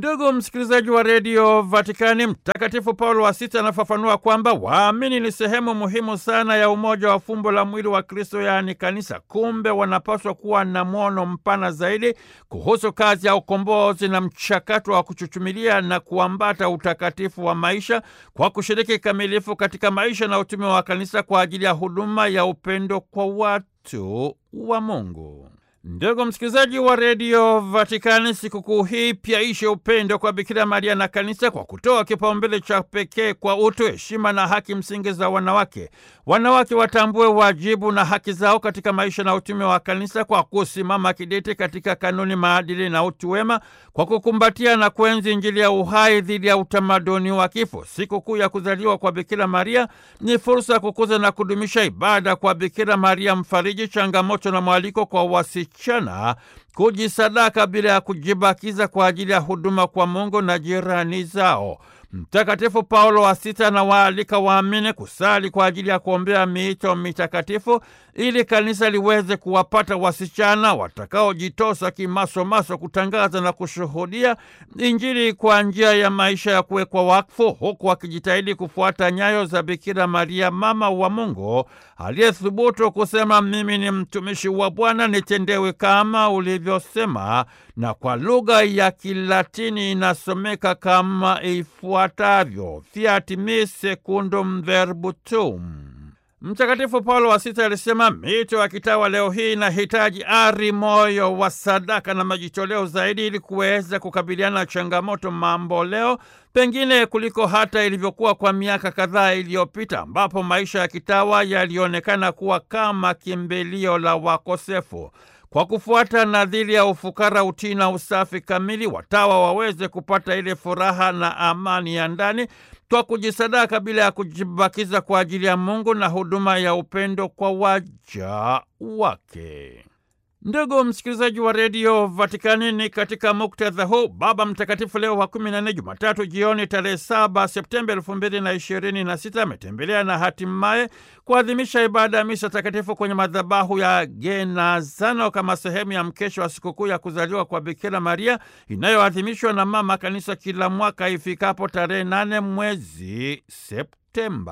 Ndugu msikilizaji wa redio Vatikani, Mtakatifu Paulo wa Sita anafafanua kwamba waamini ni sehemu muhimu sana ya umoja wa fumbo la mwili wa Kristo, yaani kanisa. Kumbe wanapaswa kuwa na mwono mpana zaidi kuhusu kazi ya ukombozi na mchakato wa kuchuchumilia na kuambata utakatifu wa maisha kwa kushiriki kikamilifu katika maisha na utume wa kanisa kwa ajili ya huduma ya upendo kwa watu wa Mungu. Ndugu msikilizaji wa redio Vatikani, sikukuu hii pia ishe upendo kwa Bikira Maria na kanisa kwa kutoa kipaumbele cha pekee kwa utu, heshima na haki msingi za wanawake. Wanawake watambue wajibu na haki zao katika maisha na utume wa kanisa kwa kusimama kidete katika kanuni, maadili na utu wema, kwa kukumbatia na kuenzi Injili ya uhai dhidi ya utamaduni wa kifo. Sikukuu ya kuzaliwa kwa Bikira Maria ni fursa ya kukuza na kudumisha ibada kwa Bikira Maria mfariji, changamoto na mwaliko kwa wasichana kujisadaka bila ya kujibakiza kwa ajili ya huduma kwa Mungu na jirani zao. Mtakatifu Paulo wa Sita anawaalika waamini kusali kwa ajili ya kuombea miito mitakatifu ili kanisa liweze kuwapata wasichana watakaojitosa kimasomaso kutangaza na kushuhudia Injili kwa njia ya maisha ya kuwekwa wakfu, huku wakijitahidi kufuata nyayo za Bikira Maria, mama wa Mungu aliyethubutu kusema, mimi ni mtumishi wa Bwana, nitendewe kama ulivyosema, na kwa lugha ya Kilatini inasomeka kama ifuatavyo: fiat mi secundum verbum. Mtakatifu Paulo wa Sita alisema mito ya kitawa leo hii inahitaji ari, moyo wa sadaka na majitoleo zaidi ili kuweza kukabiliana na changamoto mambo leo, pengine kuliko hata ilivyokuwa kwa miaka kadhaa iliyopita, ambapo maisha ya kitawa yalionekana kuwa kama kimbilio la wakosefu. Kwa kufuata nadhiri ya ufukara, utii na usafi kamili, watawa waweze kupata ile furaha na amani ya ndani kwa kujisadaka bila ya kujibakiza kwa ajili ya Mungu na huduma ya upendo kwa waja wake. Ndugu msikilizaji wa redio Vatikani, ni katika muktadha huu Baba Mtakatifu Leo wa kumi na nne, Jumatatu jioni tarehe saba Septemba elfu mbili na ishirini na sita ametembelea na hatimaye kuadhimisha ibada ya misa takatifu kwenye madhabahu ya Genazano kama sehemu ya mkesho wa sikukuu ya kuzaliwa kwa Bikira Maria inayoadhimishwa na Mama Kanisa kila mwaka ifikapo tarehe nane mwezi Septemba.